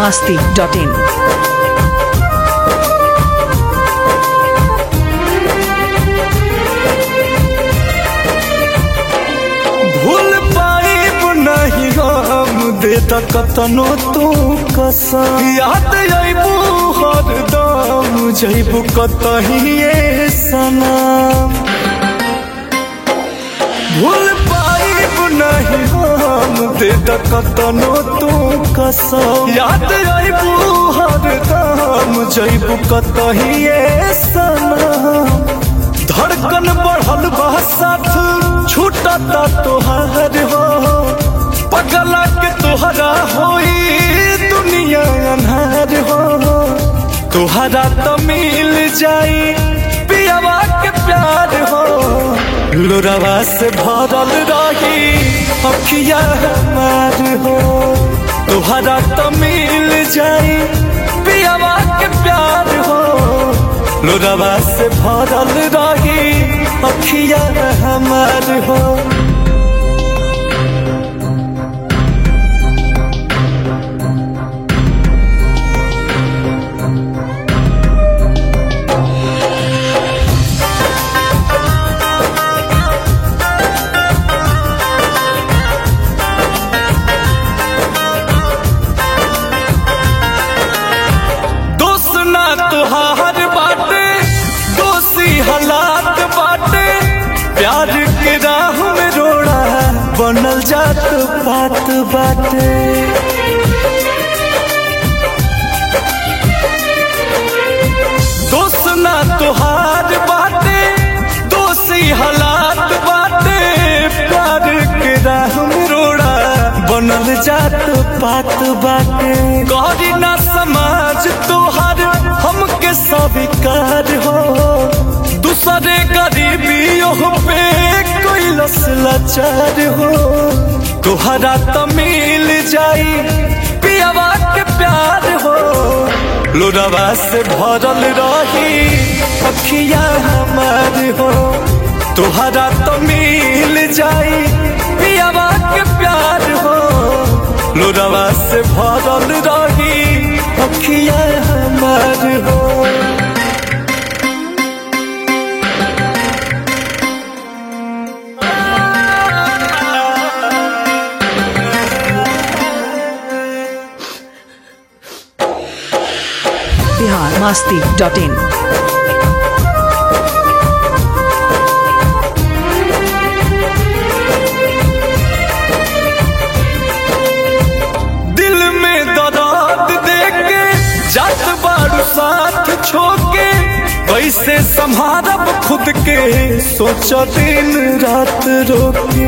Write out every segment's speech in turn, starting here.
masti.in. भूल पाइब नहीं हम दे कतनो तू कसम याद अबू हरदम जैबू कतहिए सनम भूल पाइब नहीं हम दे कतनो तू कसम याद अबू हरदम जैबू कतहिए सनम धड़कन बढ़ल बा साथ छूटता तोहार हो पगला के तोहरा होई दुनिया अन्हार हो तोहरा तो मिल जाई पियावा के प्यार हो लोरावा से भरल रही अखिया हमार हो तोहरा तो मिल जाई पियावा के प्यार हो लोरावा से भरल रही अखिया हमार हो दोस्त ना तुहार बाटे दोषी हालात बाटे प्यार के राह में रोड़ा बनल जात बात बाटे दोस्त ना तुहार बाटे दोषी हालात बाटे प्यार के राह में रोड़ा बनल जात बात बाटे गौरी ना समाज तोहार हमके स्वीकार हो दूसरे गरीबियों पे कोई लस लाचार हो तोहरा तो मिल जाई पियावा के प्यार हो लोरावा से भरल रही अखिया हमार हो तोहरा तो मिल जाई पियावा के प्यार हो लोरावा से भरल रही अखिया हमार हो Bihar masti.in. दिल में दर्द देके जात बारू साथ छोके वैसे संभारब खुद के सोच दिन रात रोके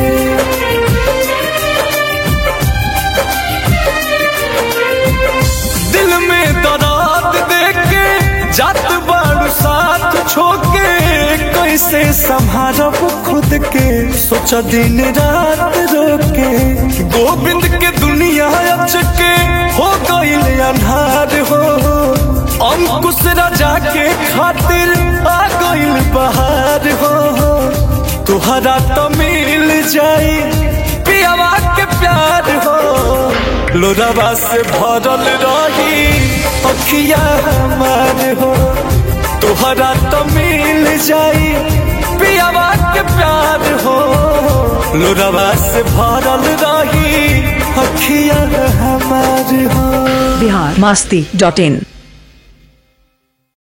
दिल में दर्द देके जात बारू साथ छोके कैसे संभारब खुद के सोच दिन रात रोके गोविंद के दुनिया अचके हो गईल अन्हार हो अंकुश राजा के खातिर आ गईल बहार हो तुहरा तो मिल जाई पियावा के प्यार हो लोरावा से भरल रही अखिया हमार हो तुहरा तो मिल जाई पियावा के प्यार हो लोरावा से भरल रही अखिया हमार हो Bihar masti.in.